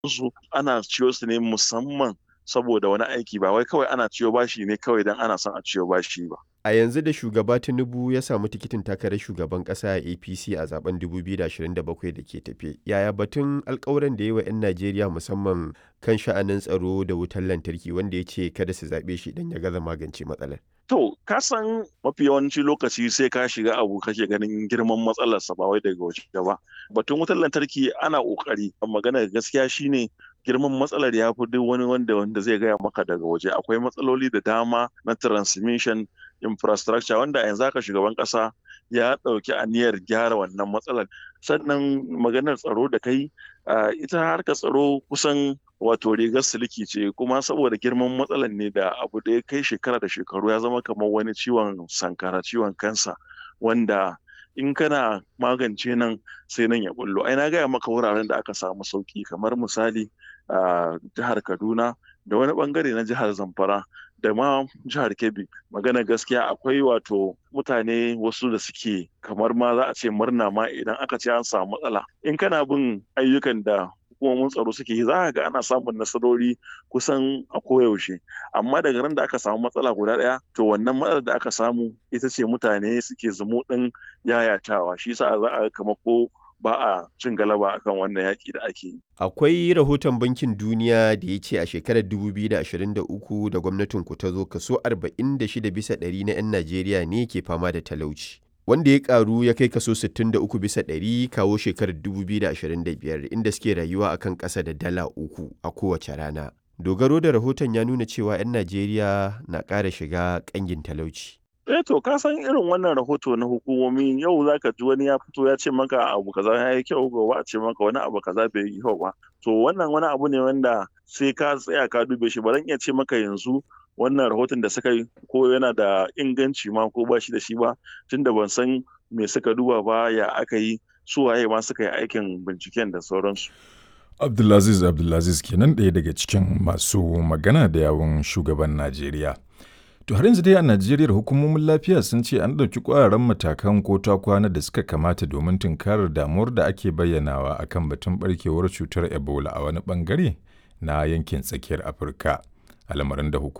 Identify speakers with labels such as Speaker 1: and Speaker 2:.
Speaker 1: su ana ciyo su ne musamman saboda wani aiki ba wai kawai ana ciyo bashi ne kawai don ana son a ciyo bashi ba.
Speaker 2: A yanzu da shugaba Tinubu ya samu tikitin takarar shugaban ƙasa a APC a zaben 2027 da ke tafe. Yaya batun alkawuran da yi wa 'yan Najeriya musamman kan sha'anin tsaro da wutar lantarki wanda ya ce kada su zaɓe shi idan ya gaza magance matsalar.
Speaker 1: To, ka san mafi yawanci lokaci sai ka shiga abu kake ganin girman matsalarsa ba wai daga waje ba. Batun wutar lantarki ana ƙoƙari, magana gaskiya shine girman matsalar ya fi duk wani wanda wanda zai gaya maka daga waje akwai matsaloli da dama na transmission infrastructure wanda yanzu haka shugaban kasa ya ɗauki aniyar gyara wannan matsalar sannan maganar tsaro da kai ita harkar tsaro kusan wato rigar siliki ce kuma saboda girman matsalar ne da abu da ya kai shekara da shekaru ya zama kamar wani ciwon sankara ciwon kansa wanda in kana magance nan sai nan ya bullo ai na gaya maka wuraren da aka samu sauki kamar misali a jihar kaduna da wani bangare na jihar zamfara da ma jihar kebbi magana gaskiya akwai wato mutane wasu da suke kamar ma za a ce murna ma idan aka ce an samu matsala in kana bin ayyukan da hukumomin tsaro suke yi za ga ana samun nasarori kusan a koyaushe amma daga ran da aka samu matsala guda ɗaya to wannan matsalar da aka samu ita ce mutane suke zumu ɗin yayatawa shi sa za a kama ko ba a cin galaba akan wannan yaƙi da ake yi.
Speaker 2: Akwai rahoton Bankin Duniya da ya ce a shekarar 2023 da gwamnatin ku ta zo kaso 46 bisa ɗari na 'yan Najeriya ne ke fama da talauci. Wanda ya karu ya kai kaso 63 bisa ɗari kawo shekarar 2025 inda suke rayuwa akan ƙasa da dala uku a kowace rana. Dogaro da rahoton ya nuna cewa 'yan Najeriya na ƙara shiga ƙangin talauci.
Speaker 1: eh to ka san irin wannan rahoto na hukumomi yau zaka ji wani ya fito ya ce maka abu kaza ya yi kyau gobe a ce maka wani abu kaza bai yi kyau ba to wannan wani abu ne wanda sai ka tsaya ka dube shi ba zan iya ce maka yanzu wannan rahoton da suka yi ko yana da inganci ma ko ba shi da shi ba tunda ban san me suka duba ba ya aka yi su waye ma suka yi aikin binciken da sauransu
Speaker 3: Abdulaziz Abdulaziz kenan ɗaya daga cikin masu magana da yawun shugaban Najeriya. To har yanzu dai a Najeriya hukumomin lafiya sun ce an ɗauki ƙwararren matakan ko ta kwana da suka kamata domin tunkarar damuwar da ake bayyanawa akan batun barkewar cutar Ebola a wani bangare na yankin tsakiyar Afirka. Al'amarin da hukumar